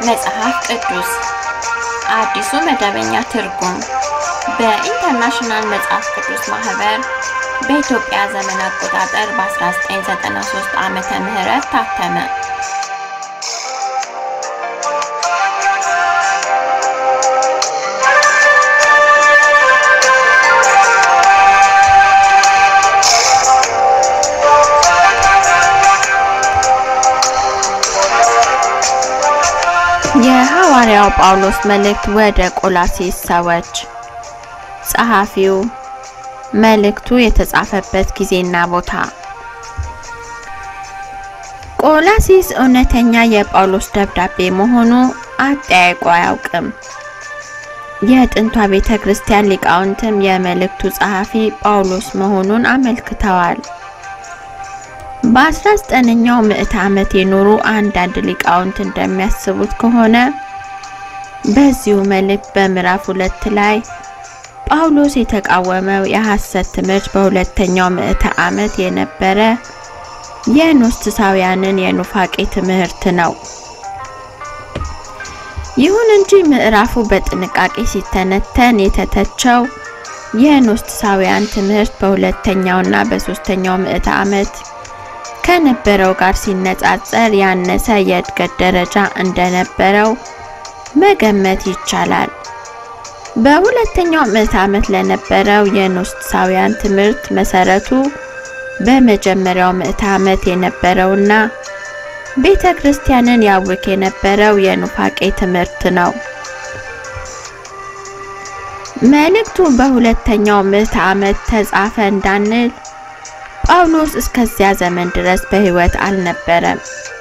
መጽሐፍ ቅዱስ አዲሱ መደበኛ ትርጉም በኢንተርናሽናል መጽሐፍ ቅዱስ ማህበር በኢትዮጵያ ዘመን አቆጣጠር በ1993 ዓመተ ምህረት ታተመ። የሐዋርያው ጳውሎስ መልእክት ወደ ቆላሴስ ሰዎች። ጸሐፊው፣ መልእክቱ የተጻፈበት ጊዜና ቦታ። ቆላሲስ እውነተኛ የጳውሎስ ደብዳቤ መሆኑ አጠያይቆ አያውቅም። የጥንቷ ቤተ ክርስቲያን ሊቃውንትም የመልእክቱ ጸሐፊ ጳውሎስ መሆኑን አመልክተዋል። በ19ኛው ምዕተ ዓመት የኖሩ አንዳንድ ሊቃውንት እንደሚያስቡት ከሆነ በዚሁ መልእክት በምዕራፍ ሁለት ላይ ጳውሎስ የተቃወመው የሐሰት ትምህርት በሁለተኛው ምዕተ ዓመት የነበረ የኖስቲሳውያንን የኑፋቄ ትምህርት ነው። ይሁን እንጂ ምዕራፉ በጥንቃቄ ሲተነተን የተተቸው የኖስቲሳውያን ትምህርት በሁለተኛውና በሶስተኛው ምዕተ ዓመት ከነበረው ጋር ሲነጻጸር ያነሰ የእድገት ደረጃ እንደነበረው መገመት ይቻላል። በሁለተኛው ምዕተ ዓመት ለነበረው የኖስቲሳውያን ትምህርት መሰረቱ በመጀመሪያው ምዕተ ዓመት የነበረውና ቤተ ክርስቲያንን ያውክ የነበረው የኑፋቄ ትምህርት ነው። መልእክቱ በሁለተኛው ምዕተ ዓመት ተጻፈ እንዳንል ጳውሎስ እስከዚያ ዘመን ድረስ በሕይወት አልነበረም።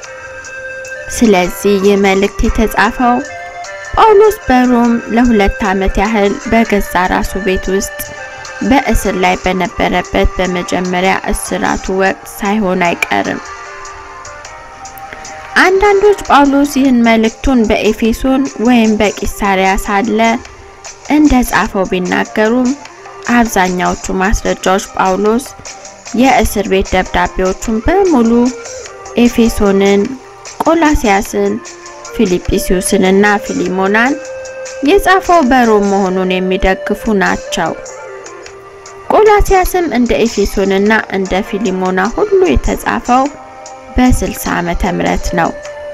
ስለዚህ ይህ መልእክት የተጻፈው ጳውሎስ በሮም ለሁለት ዓመት ያህል በገዛ ራሱ ቤት ውስጥ በእስር ላይ በነበረበት በመጀመሪያ እስራቱ ወቅት ሳይሆን አይቀርም። አንዳንዶች ጳውሎስ ይህን መልእክቱን በኤፌሶን ወይም በቂሳሪያ ሳለ እንደ ጻፈው ቢናገሩም አብዛኛዎቹ ማስረጃዎች ጳውሎስ የእስር ቤት ደብዳቤዎቹን በሙሉ ኤፌሶንን፣ ቆላሲያስን፣ ፊልጵስዩስን እና ፊሊሞናን የጻፈው በሮም መሆኑን የሚደግፉ ናቸው። ቆላሲያስም እንደ ኤፌሶንና እንደ ፊሊሞና ሁሉ የተጻፈው በ60 ዓመተ ምህረት ነው።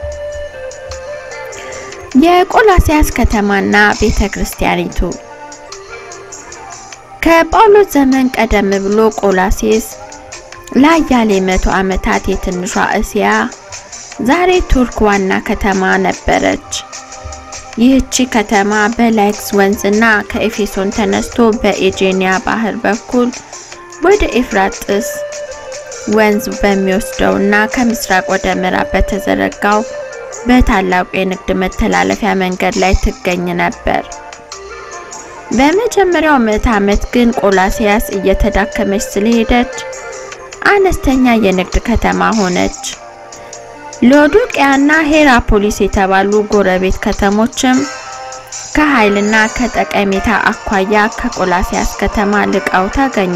የቆላሲያስ ከተማና ቤተ ክርስቲያኒቱ ከጳውሎስ ዘመን ቀደም ብሎ ቆላሴስ ለአያሌ መቶ ዓመታት የትንሿ እስያ ዛሬ ቱርክ ዋና ከተማ ነበረች። ይህቺ ከተማ በላይክስ ወንዝና ከኤፌሶን ተነስቶ በኤጄኒያ ባህር በኩል ወደ ኤፍራጥስ ወንዝ በሚወስደውና ከምስራቅ ወደ ምዕራብ በተዘረጋው በታላቁ የንግድ መተላለፊያ መንገድ ላይ ትገኝ ነበር። በመጀመሪያው ምዕተ ዓመት ግን ቆላሲያስ እየተዳከመች ስለሄደች አነስተኛ የንግድ ከተማ ሆነች። ሎዶቅያና ሄራፖሊስ የተባሉ ጎረቤት ከተሞችም ከኃይልና ከጠቀሜታ አኳያ ከቆላሲያስ ከተማ ልቀው ተገኙ።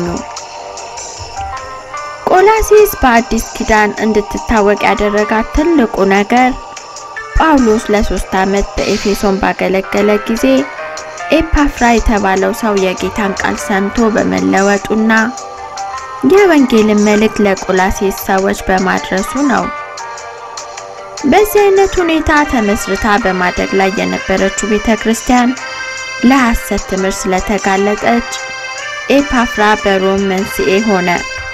ቆላሲስ በአዲስ ኪዳን እንድትታወቅ ያደረጋት ትልቁ ነገር ጳውሎስ ለሶስት ዓመት በኤፌሶን ባገለገለ ጊዜ ኤፓፍራ የተባለው ሰው የጌታን ቃል ሰምቶ በመለወጡና የወንጌልን መልእክት ለቆላሴስ ሰዎች በማድረሱ ነው። በዚህ አይነት ሁኔታ ተመስርታ በማደግ ላይ የነበረችው ቤተ ክርስቲያን ለሐሰት ትምህርት ስለተጋለጠች ኤፓፍራ በሮም መንስኤ ሆነ።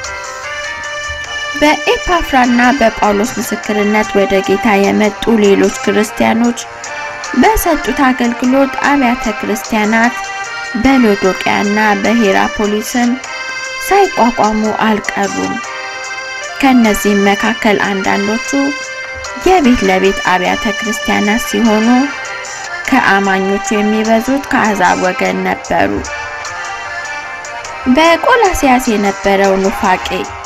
በኤፓፍራና በጳውሎስ ምስክርነት ወደ ጌታ የመጡ ሌሎች ክርስቲያኖች በሰጡት አገልግሎት አብያተ ክርስቲያናት በሎዶቅያና በሄራፖሊስም ሳይቋቋሙ አልቀሩም። ከነዚህም መካከል አንዳንዶቹ የቤት ለቤት አብያተ ክርስቲያናት ሲሆኑ ከአማኞቹ የሚበዙት ከአሕዛብ ወገን ነበሩ። በቆላሲያስ የነበረው ኑፋቄ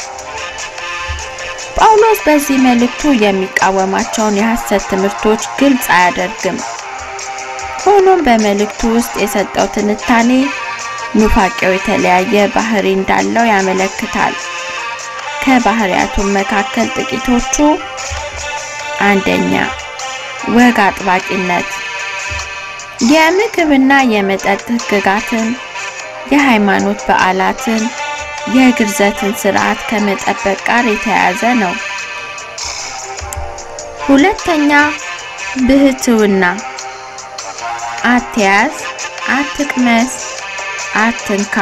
ጳውሎስ በዚህ መልእክቱ የሚቃወማቸውን የሐሰት ትምህርቶች ግልጽ አያደርግም። ሆኖም በመልእክቱ ውስጥ የሰጠው ትንታኔ ኑፋቄው የተለያየ ባህሪ እንዳለው ያመለክታል። ከባህሪያቱም መካከል ጥቂቶቹ አንደኛ ወግ አጥባቂነት፣ የምግብና የመጠጥ ሕግጋትን፣ የሃይማኖት በዓላትን፣ የግርዘትን ስርዓት ከመጠበቅ ጋር የተያያዘ ነው። ሁለተኛ ብህትውና፣ አትያዝ፣ አትቅመስ፣ አትንካ።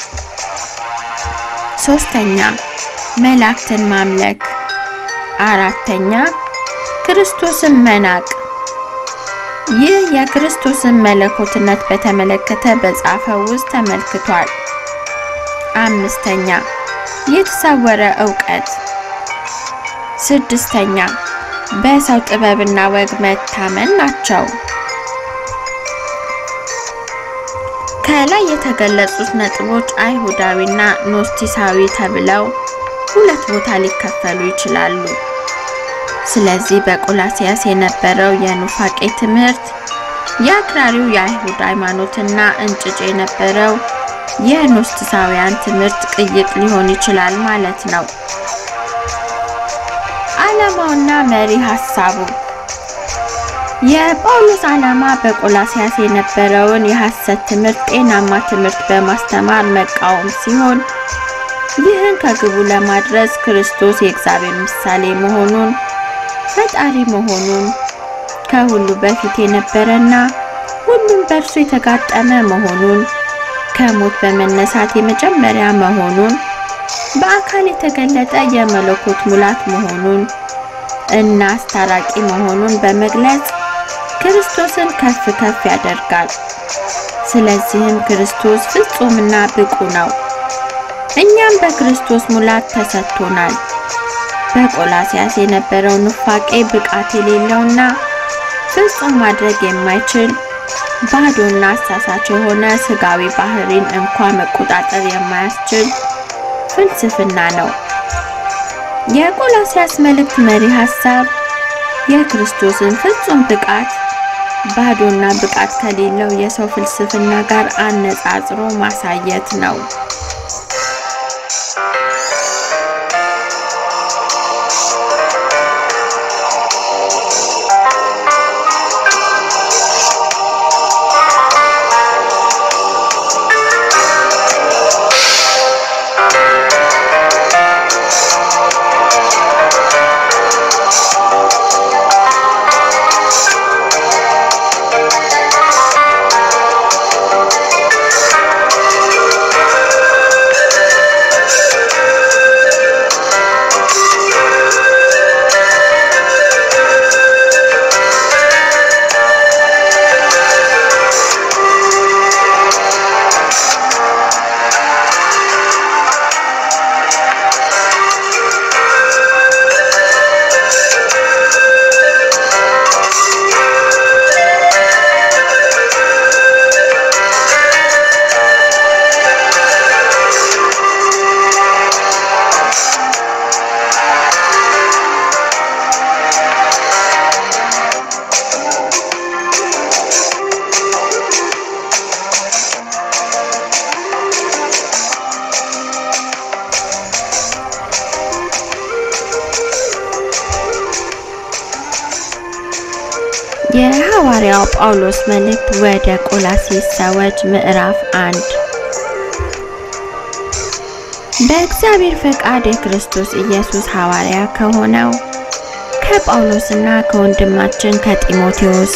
ሶስተኛ መላእክትን ማምለክ። አራተኛ ክርስቶስን መናቅ። ይህ የክርስቶስን መለኮትነት በተመለከተ በጻፈው ውስጥ ተመልክቷል። አምስተኛ የተሰወረ ዕውቀት። ስድስተኛ በሰው ጥበብና ወግ መታመን ናቸው። ከላይ የተገለጹት ነጥቦች አይሁዳዊና ኖስቲሳዊ ተብለው ሁለት ቦታ ሊከፈሉ ይችላሉ። ስለዚህ በቆላሲያስ የነበረው የኑፋቄ ትምህርት የአክራሪው የአይሁድ ሃይማኖትና እንጭጭ የነበረው የኖስቲሳውያን ትምህርት ቅይጥ ሊሆን ይችላል ማለት ነው። ዓላማውና መሪ ሐሳቡ የጳውሎስ ዓላማ በቆላሲያስ የነበረውን የሐሰት ትምህርት ጤናማ ትምህርት በማስተማር መቃወም ሲሆን ይህን ከግቡ ለማድረስ ክርስቶስ የእግዚአብሔር ምሳሌ መሆኑን፣ ፈጣሪ መሆኑን፣ ከሁሉ በፊት የነበረና ሁሉም በእርሱ የተጋጠመ መሆኑን፣ ከሞት በመነሳት የመጀመሪያ መሆኑን፣ በአካል የተገለጠ የመለኮት ሙላት መሆኑን እና አስታራቂ መሆኑን በመግለጽ ክርስቶስን ከፍ ከፍ ያደርጋል። ስለዚህም ክርስቶስ ፍጹምና ብቁ ነው። እኛም በክርስቶስ ሙላት ተሰጥቶናል። በቆላሲያስ የነበረው ኑፋቄ ብቃት የሌለውና ፍጹም ማድረግ የማይችል ባዶና አሳሳች የሆነ ስጋዊ ባህሪን እንኳ መቆጣጠር የማያስችል ፍልስፍና ነው። የቆላሲያስ መልእክት መሪ ሐሳብ የክርስቶስን ፍጹም ብቃት ባዶና ብቃት ከሌለው የሰው ፍልስፍና ጋር አነጻጽሮ ማሳየት ነው። የሐዋርያው ጳውሎስ መልእክት ወደ ቆላስይስ ሰዎች ምዕራፍ አንድ በእግዚአብሔር ፈቃድ የክርስቶስ ኢየሱስ ሐዋርያ ከሆነው ከጳውሎስና ከወንድማችን ከጢሞቴዎስ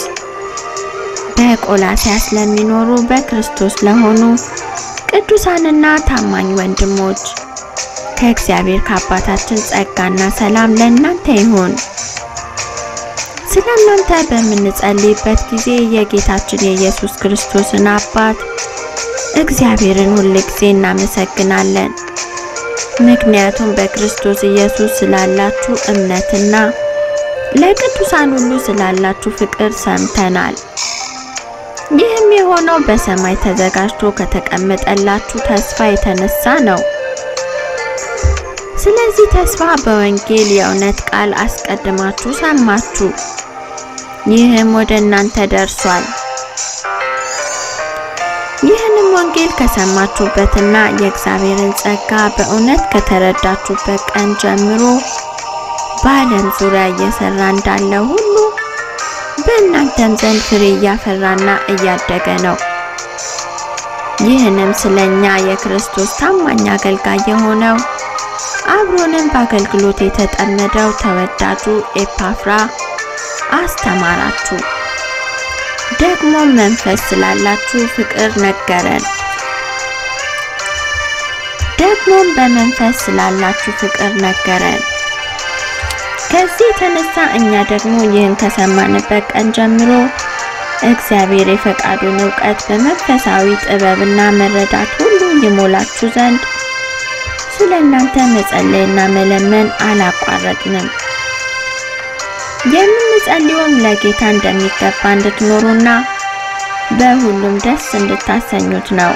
በቆላስያስ ለሚኖሩ በክርስቶስ ለሆኑ ቅዱሳንና ታማኝ ወንድሞች ከእግዚአብሔር ከአባታችን ጸጋና ሰላም ለእናንተ ይሁን። ስለ እናንተ በምንጸልይበት ጊዜ የጌታችን የኢየሱስ ክርስቶስን አባት እግዚአብሔርን ሁል ጊዜ እናመሰግናለን። ምክንያቱም በክርስቶስ ኢየሱስ ስላላችሁ እምነትና ለቅዱሳን ሁሉ ስላላችሁ ፍቅር ሰምተናል። ይህም የሆነው በሰማይ ተዘጋጅቶ ከተቀመጠላችሁ ተስፋ የተነሳ ነው። ስለዚህ ተስፋ በወንጌል የእውነት ቃል አስቀድማችሁ ሰማችሁ፣ ይህም ወደ እናንተ ደርሷል። ይህንም ወንጌል ከሰማችሁበትና የእግዚአብሔርን ጸጋ በእውነት ከተረዳችሁበት ቀን ጀምሮ በዓለም ዙሪያ እየሰራ እንዳለ ሁሉ በእናንተም ዘንድ ፍሬ እያፈራና እያደገ ነው። ይህንም ስለኛ የክርስቶስ ታማኝ አገልጋይ የሆነው አብሮንም በአገልግሎት የተጠመደው ተወዳጁ ኤፓፍራ አስተማራችሁ። ደግሞም መንፈስ ስላላችሁ ፍቅር ነገረን። ደግሞም በመንፈስ ስላላችሁ ፍቅር ነገረን። ከዚህ የተነሳ እኛ ደግሞ ይህን ከሰማንበት ቀን ጀምሮ እግዚአብሔር የፈቃዱን እውቀት በመንፈሳዊ ጥበብና መረዳት ሁሉ ይሞላችሁ ዘንድ ስለ እናንተ መጸለይና መለመን አላቋረጥንም። የምንጸልየውም ለጌታ እንደሚገባ እንድትኖሩና በሁሉም ደስ እንድታሰኙት ነው።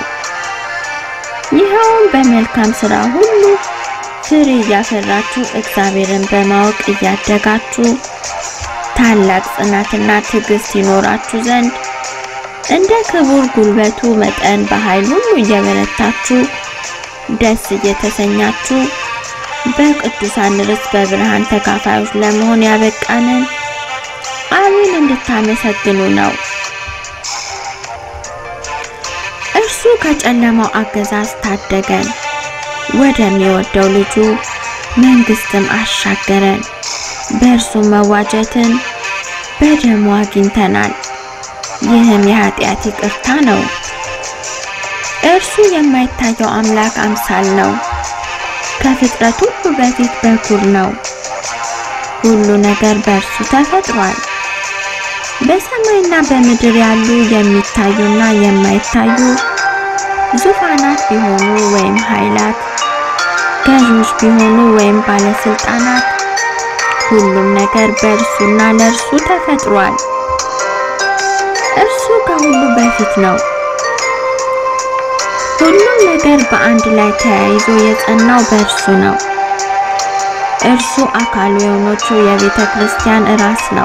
ይኸውም በመልካም ሥራ ሁሉ ፍሬ እያፈራችሁ እግዚአብሔርን በማወቅ እያደጋችሁ ታላቅ ጽናትና ትዕግስት ይኖራችሁ ዘንድ እንደ ክቡር ጉልበቱ መጠን በኃይል ሁሉ እየበረታችሁ ደስ እየተሰኛችሁ በቅዱሳን ርስት በብርሃን ተካፋዮች ለመሆን ያበቃንን አብን እንድታመሰግኑ ነው። እርሱ ከጨለማው አገዛዝ ታደገን፣ ወደሚወደው ልጁ መንግስትም አሻገረን። በእርሱ መዋጀትን በደሙ አግኝተናል። ይህም የኃጢአት ይቅርታ ነው። እርሱ የማይታየው አምላክ አምሳል ነው። ከፍጥረት ሁሉ በፊት በኩር ነው። ሁሉ ነገር በእርሱ ተፈጥሯል። በሰማይና በምድር ያሉ የሚታዩና የማይታዩ ዙፋናት ቢሆኑ ወይም ኃይላት፣ ገዦች ቢሆኑ ወይም ባለስልጣናት ሁሉም ነገር በእርሱና ለእርሱ ተፈጥሯል። እርሱ ከሁሉ በፊት ነው። ሁሉም ነገር በአንድ ላይ ተያይዞ የጸናው በእርሱ ነው። እርሱ አካሉ የሆነችው የቤተ ክርስቲያን ራስ ነው።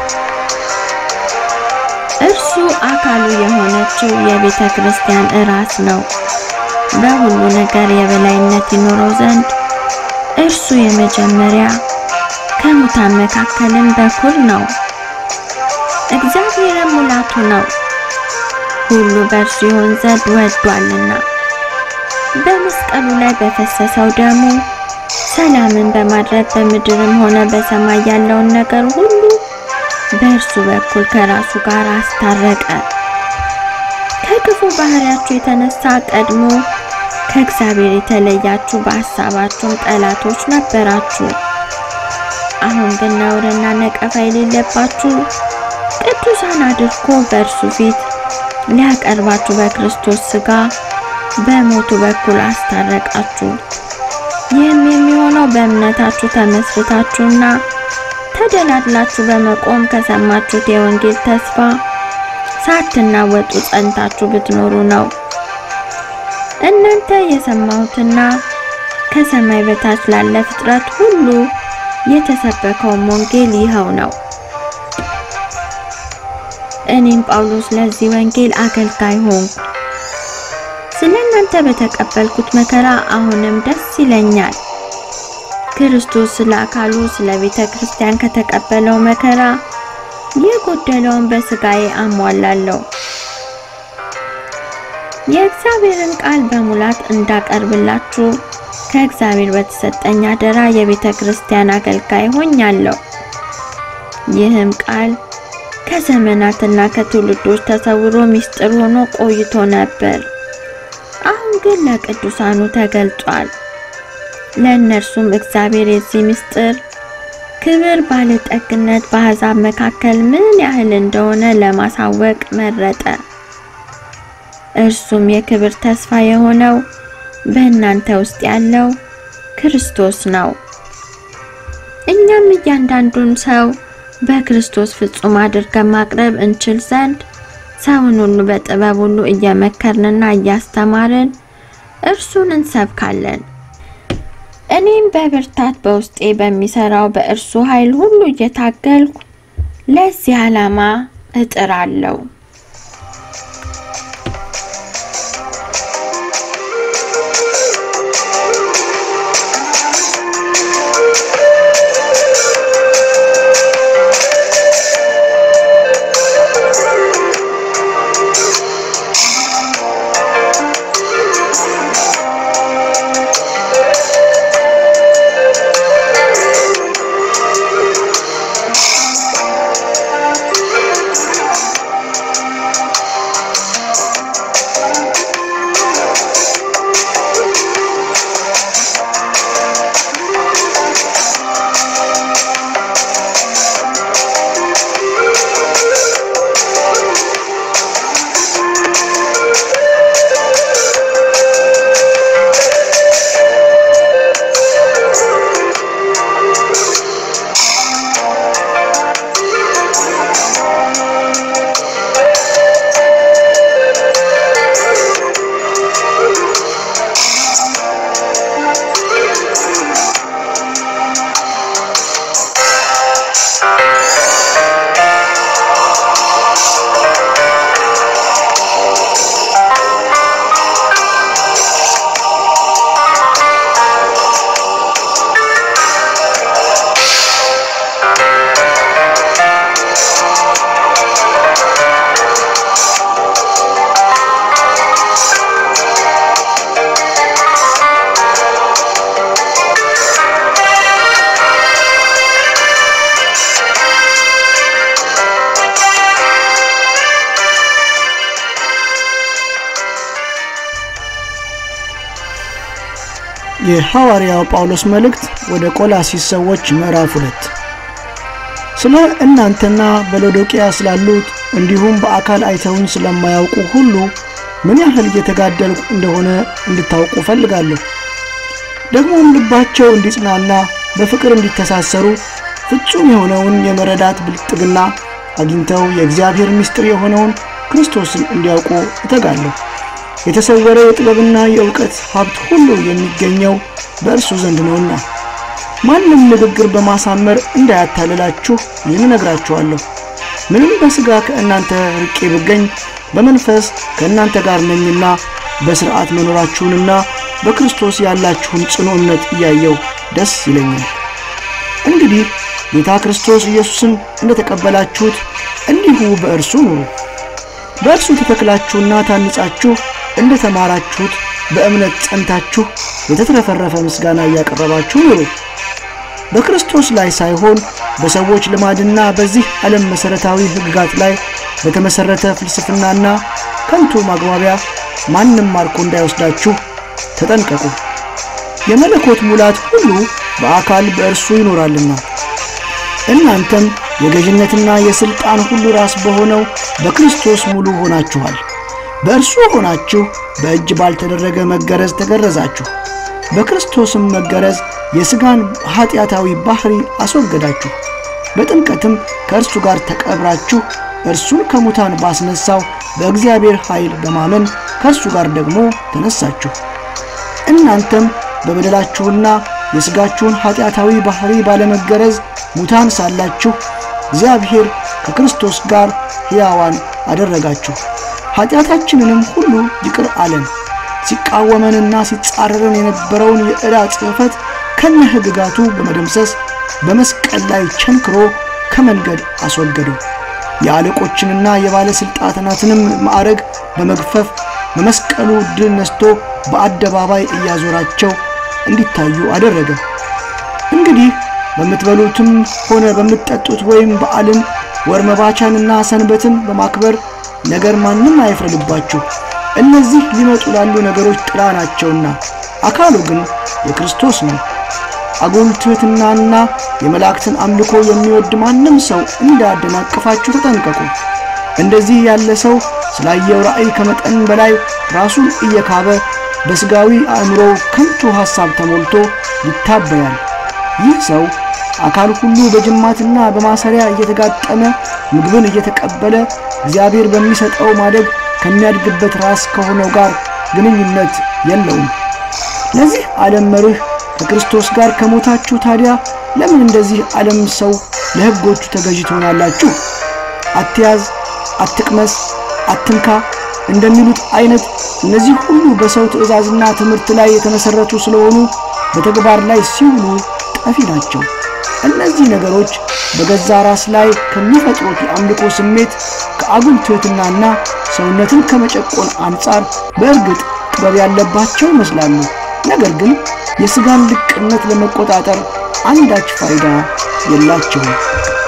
እርሱ አካሉ የሆነችው የቤተ ክርስቲያን ራስ ነው። በሁሉ ነገር የበላይነት ይኖረው ዘንድ እርሱ የመጀመሪያ ከሙታን መካከልም በኩር ነው። እግዚአብሔርም ሙላቱ ነው። ሁሉ በእርሱ ይሆን ዘንድ ወዷልና በመስቀሉ ላይ በፈሰሰው ደሙ ሰላምን በማድረግ በምድርም ሆነ በሰማይ ያለውን ነገር ሁሉ በእርሱ በኩል ከራሱ ጋር አስታረቀ። ከክፉ ባህሪያችሁ የተነሳ ቀድሞ ከእግዚአብሔር የተለያችሁ በሐሳባችሁም ጠላቶች ነበራችሁ። አሁን ግን ነውርና ነቀፋ የሌለባችሁ ቅዱሳን አድርጎ በእርሱ ፊት ሊያቀርባችሁ በክርስቶስ ሥጋ በሞቱ በኩል አስታረቃችሁ። ይህም የሚሆነው በእምነታችሁ ተመስርታችሁና ተደላድላችሁ በመቆም ከሰማችሁት የወንጌል ተስፋ ሳትናወጡ ጸንታችሁ ብትኖሩ ነው። እናንተ የሰማሁትና ከሰማይ በታች ላለ ፍጥረት ሁሉ የተሰበከውም ወንጌል ይኸው ነው። እኔም ጳውሎስ ለዚህ ወንጌል አገልጋይ ሆንኩ። ስለ እናንተ በተቀበልኩት መከራ አሁንም ደስ ይለኛል። ክርስቶስ ስለ አካሉ ስለ ቤተ ክርስቲያን ከተቀበለው መከራ የጎደለውን በስጋዬ አሟላለሁ። የእግዚአብሔርን ቃል በሙላት እንዳቀርብላችሁ ከእግዚአብሔር በተሰጠኝ አደራ የቤተ ክርስቲያን አገልጋይ ሆኛለሁ። ይህም ቃል ከዘመናትና ከትውልዶች ተሰውሮ ምስጢር ሆኖ ቆይቶ ነበር። አሁን ግን ለቅዱሳኑ ተገልጧል። ለእነርሱም እግዚአብሔር የዚህ ምስጢር ክብር ባለጠግነት በአሕዛብ መካከል ምን ያህል እንደሆነ ለማሳወቅ መረጠ። እርሱም የክብር ተስፋ የሆነው በእናንተ ውስጥ ያለው ክርስቶስ ነው። እኛም እያንዳንዱን ሰው በክርስቶስ ፍጹም አድርገን ማቅረብ እንችል ዘንድ ሰውን ሁሉ በጥበብ ሁሉ እየመከርንና እያስተማርን እርሱን እንሰብካለን። እኔም በብርታት በውስጤ በሚሰራው በእርሱ ኃይል ሁሉ እየታገልኩ ለዚህ ዓላማ እጥራለሁ። የሐዋርያው ጳውሎስ መልእክት ወደ ቆላሲስ ሰዎች ምዕራፍ ሁለት ስለ እናንተና በሎዶቅያ ስላሉት እንዲሁም በአካል አይተውን ስለማያውቁ ሁሉ ምን ያህል እየተጋደልኩ እንደሆነ እንድታውቁ ፈልጋለሁ። ደግሞም ልባቸው እንዲጽናና በፍቅር እንዲተሳሰሩ ፍጹም የሆነውን የመረዳት ብልጥግና አግኝተው የእግዚአብሔር ምስጢር የሆነውን ክርስቶስን እንዲያውቁ እተጋለሁ። የተሰወረ የጥበብና የእውቀት ሀብት ሁሉ የሚገኘው በእርሱ ዘንድ ነውና ማንም ንግግር በማሳመር እንዳያታልላችሁ ይህን እነግራችኋለሁ። ምንም በሥጋ ከእናንተ ርቄ ብገኝ በመንፈስ ከእናንተ ጋር ነኝና በሥርዓት መኖራችሁንና በክርስቶስ ያላችሁን ጽኑ እምነት እያየው ደስ ይለኛል። እንግዲህ ጌታ ክርስቶስ ኢየሱስን እንደ ተቀበላችሁት እንዲሁ በእርሱ ኑሩ። በእርሱ ተተክላችሁና ታንጻችሁ እንደ ተማራችሁት በእምነት ጸንታችሁ የተትረፈረፈ ምስጋና እያቀረባችሁ ኑሩ። በክርስቶስ ላይ ሳይሆን በሰዎች ልማድና በዚህ ዓለም መሠረታዊ ሕግጋት ላይ በተመሠረተ ፍልስፍናና ከንቱ ማግባቢያ ማንም ማርኮ እንዳይወስዳችሁ ተጠንቀቁ። የመለኮት ሙላት ሁሉ በአካል በእርሱ ይኖራልና እናንተም የገዥነትና የሥልጣን ሁሉ ራስ በሆነው በክርስቶስ ሙሉ ሆናችኋል። በእርሱ ሆናችሁ በእጅ ባልተደረገ መገረዝ ተገረዛችሁ። በክርስቶስም መገረዝ የሥጋን ኀጢአታዊ ባሕሪ አስወገዳችሁ። በጥምቀትም ከእርሱ ጋር ተቀብራችሁ እርሱን ከሙታን ባስነሳው በእግዚአብሔር ኃይል በማመን ከእርሱ ጋር ደግሞ ተነሳችሁ። እናንተም በበደላችሁና የሥጋችሁን ኀጢአታዊ ባሕሪ ባለመገረዝ ሙታን ሳላችሁ እግዚአብሔር ከክርስቶስ ጋር ሕያዋን አደረጋችሁ። ኀጢአታችንንም ሁሉ ይቅር አለን። ሲቃወመንና ሲጻረረን የነበረውን የዕዳ ጽሕፈት ከነ ሕግጋቱ በመደምሰስ በመስቀል ላይ ቸንክሮ ከመንገድ አስወገደው። የአለቆችንና የባለሥልጣናትንም ማዕረግ በመግፈፍ በመስቀሉ ድል ነስቶ በአደባባይ እያዞራቸው እንዲታዩ አደረገ። እንግዲህ በምትበሉትም ሆነ በምትጠጡት ወይም በዓልን ወር መባቻንና ሰንበትን በማክበር ነገር ማንም አይፍረድባችሁ። እነዚህ ሊመጡ ላሉ ነገሮች ጥላ ናቸውና አካሉ ግን የክርስቶስ ነው። አጉል ትሕትናና የመላእክትን አምልኮ የሚወድ ማንም ሰው እንዳያደናቅፋችሁ ተጠንቀቁ። እንደዚህ ያለ ሰው ስላየው ራእይ ከመጠን በላይ ራሱን እየካበ በሥጋዊ አእምሮ ከንቱ ሐሳብ ተሞልቶ ይታበያል። ይህ ሰው አካል ሁሉ በጅማትና በማሰሪያ እየተጋጠመ ምግብን እየተቀበለ እግዚአብሔር በሚሰጠው ማደግ ከሚያድግበት ራስ ከሆነው ጋር ግንኙነት የለውም። ለዚህ ዓለም መርህ ከክርስቶስ ጋር ከሞታችሁ ታዲያ ለምን እንደዚህ ዓለም ሰው ለሕጎቹ ተገዢ ትሆናላችሁ? አትያዝ፣ አትቅመስ፣ አትንካ እንደሚሉት አይነት እነዚህ ሁሉ በሰው ትእዛዝና ትምህርት ላይ የተመሠረቱ ስለሆኑ በተግባር ላይ ሲውሉ ጠፊ ናቸው። እነዚህ ነገሮች በገዛ ራስ ላይ ከሚፈጥሩት የአምልኮ ስሜት ከአጉል ትሕትናና ሰውነትን ከመጨቆን አንጻር በእርግጥ ጥበብ ያለባቸው ይመስላሉ። ነገር ግን የሥጋን ልቅነት ለመቆጣጠር አንዳች ፋይዳ የላቸውም።